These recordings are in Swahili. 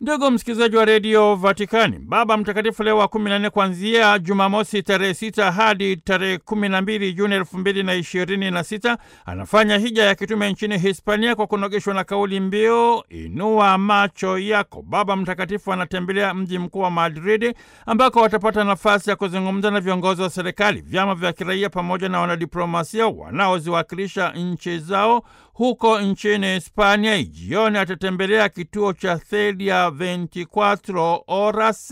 Ndugu msikilizaji wa redio Vatikani, Baba Mtakatifu Leo wa kumi na nne kuanzia Jumamosi tarehe sita hadi tarehe kumi na mbili Juni elfu mbili na ishirini na sita anafanya hija ya kitume nchini Hispania kwa kunogeshwa na kauli mbiu inua macho yako. Baba Mtakatifu anatembelea mji mkuu wa Madridi ambako watapata nafasi ya kuzungumza na viongozi wa serikali, vyama vya kiraia pamoja na wanadiplomasia wanaoziwakilisha nchi zao huko nchini Hispania. Jioni atatembelea kituo cha Thedia 24 Horas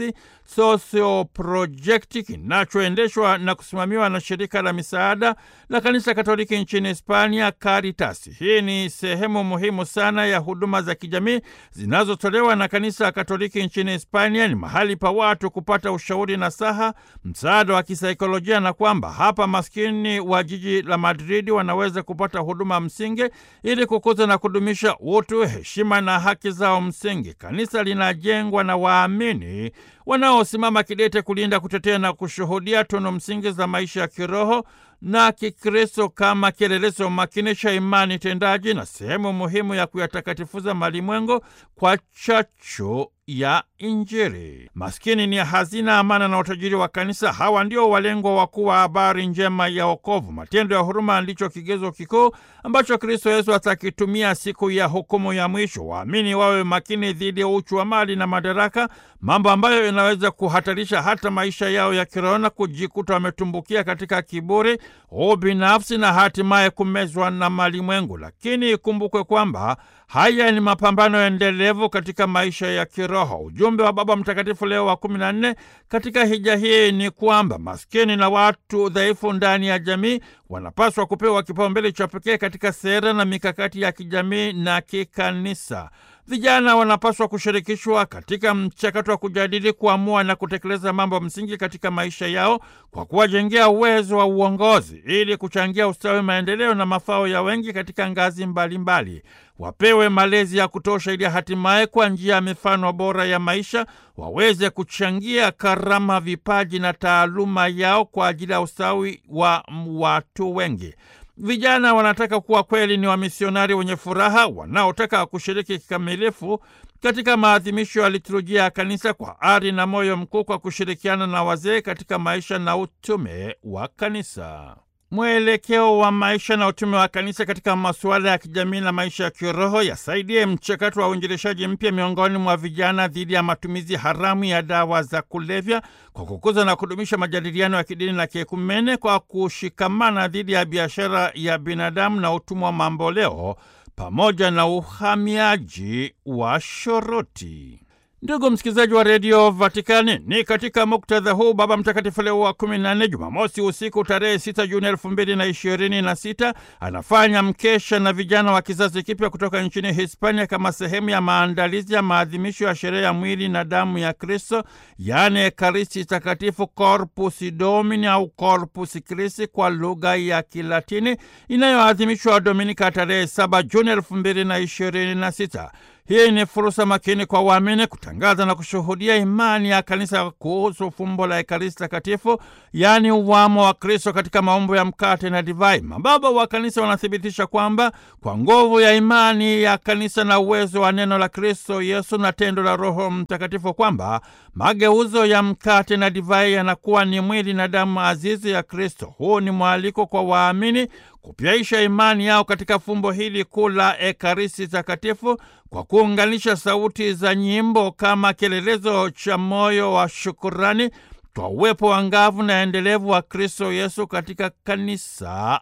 Socio Project kinachoendeshwa na kusimamiwa na shirika la misaada la kanisa Katoliki nchini Hispania, Caritas. Hii ni sehemu muhimu sana ya huduma za kijamii zinazotolewa na kanisa Katoliki nchini Hispania. Ni mahali pa watu kupata ushauri na saha, msaada wa kisaikolojia, na kwamba hapa maskini wa jiji la Madridi wanaweza kupata huduma msingi ili kukuza na kudumisha utu, heshima na haki zao msingi. Kanisa linajengwa na waamini wanaosimama kidete kulinda, kutetea na kushuhudia tunu msingi za maisha ya kiroho na Kikristo kama kielelezo makini cha imani tendaji na sehemu muhimu ya kuyatakatifuza malimwengu kwa chachu ya Injili. Maskini ni hazina, amana na utajiri wa kanisa. Hawa ndio walengwa wakuu wa habari njema ya wokovu. Matendo ya huruma ndicho kigezo kikuu ambacho Kristo Yesu atakitumia siku ya hukumu ya mwisho. Waamini wawe makini dhidi ya uchu wa mali na madaraka, mambo ambayo yanaweza kuhatarisha hata maisha yao ya kiroho na kujikuta wametumbukia katika kiburi, ubinafsi na hatimaye kumezwa na malimwengu. Lakini ikumbukwe kwamba haya ni mapambano endelevu katika maisha ya kiroho. Ujumbe wa Baba Mtakatifu Leo wa kumi na nne katika hija hii ni kwamba maskini na watu dhaifu ndani ya jamii wanapaswa kupewa kipaumbele cha pekee katika sera na mikakati ya kijamii na kikanisa. Vijana wanapaswa kushirikishwa katika mchakato wa kujadili, kuamua na kutekeleza mambo msingi katika maisha yao kwa kuwajengea uwezo wa uongozi ili kuchangia ustawi, maendeleo na mafao ya wengi katika ngazi mbalimbali mbali. Wapewe malezi ya kutosha ili hatimaye kwa njia ya mifano bora ya maisha waweze kuchangia karama, vipaji na taaluma yao kwa ajili ya ustawi wa watu wengi. Vijana wanataka kuwa kweli ni wamisionari wenye furaha wanaotaka kushiriki kikamilifu katika maadhimisho ya liturujia ya kanisa kwa ari na moyo mkuu, kwa kushirikiana na wazee katika maisha na utume wa kanisa. Mwelekeo wa maisha na utume wa kanisa katika masuala ya kijamii na maisha ya kiroho yasaidie mchakato wa uinjilishaji mpya miongoni mwa vijana dhidi ya matumizi haramu ya dawa za kulevya, kwa kukuza na kudumisha majadiliano ya kidini na kiekumene, kwa kushikamana dhidi ya biashara ya binadamu na utumwa mamboleo, pamoja na uhamiaji wa shoroti. Ndugu msikilizaji wa redio Vatikani, ni katika muktadha huu Baba Mtakatifu Leo wa kumi na nne, Jumamosi usiku tarehe sita Juni elfu mbili na ishirini na sita anafanya mkesha na vijana wa kizazi kipya kutoka nchini Hispania kama sehemu ya maandalizi ya maadhimisho ya sherehe ya mwili na damu ya Kristo, yaani Ekaristi Takatifu, Corpus Domini au Corpus Christi kwa lugha ya Kilatini, inayoadhimishwa Dominika tarehe saba Juni elfu mbili na ishirini na sita. Hii ni fursa makini kwa waamini kutangaza na kushuhudia imani ya kanisa kuhusu fumbo la Ekaristi Takatifu, yaani uwamo wa Kristo katika maumbo ya mkate na divai. Mababa wa kanisa wanathibitisha kwamba kwa nguvu ya imani ya kanisa na uwezo wa neno la Kristo Yesu na tendo la Roho Mtakatifu, kwamba mageuzo ya mkate na divai yanakuwa ni mwili na damu azizi ya Kristo. Huu ni mwaliko kwa waamini kupyaisha imani yao katika fumbo hili kuu la Ekaristi Takatifu kwa kuunganisha sauti za nyimbo kama kielelezo cha moyo wa shukurani kwa uwepo wa ngavu na endelevu wa Kristo Yesu katika kanisa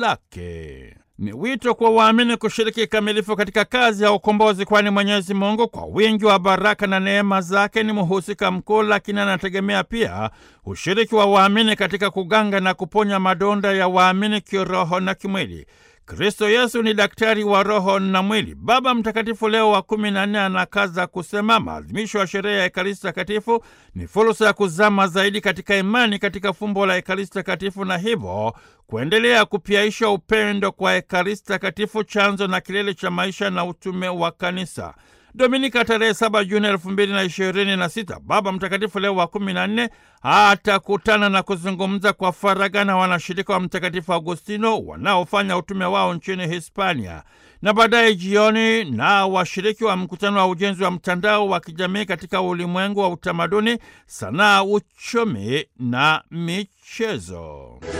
lake. Ni wito kwa waamini kushiriki kikamilifu katika kazi ya ukombozi, kwani Mwenyezi Mungu kwa wingi wa baraka na neema zake ni mhusika mkuu, lakini anategemea pia ushiriki wa waamini katika kuganga na kuponya madonda ya waamini kiroho na kimwili. Kristo Yesu ni daktari wa roho na mwili. Baba Mtakatifu Leo wa kumi na nne anakaza kusema maadhimisho ya sherehe ya Ekaristi Takatifu ni fursa ya kuzama zaidi katika imani katika fumbo la Ekaristi Takatifu na hivyo kuendelea kupyaisha upendo kwa Ekaristi Takatifu, chanzo na kilele cha maisha na utume wa kanisa. Dominika tarehe saba Juni elfu mbili na ishirini na sita Baba Mtakatifu Leo wa kumi na nne atakutana na kuzungumza kwa faragha na wanashirika wa Mtakatifu Agustino wanaofanya utume wao nchini Hispania. na baadaye jioni na washiriki wa mkutano wa ujenzi wa mtandao wa kijamii katika ulimwengu wa utamaduni, sanaa, uchumi na michezo.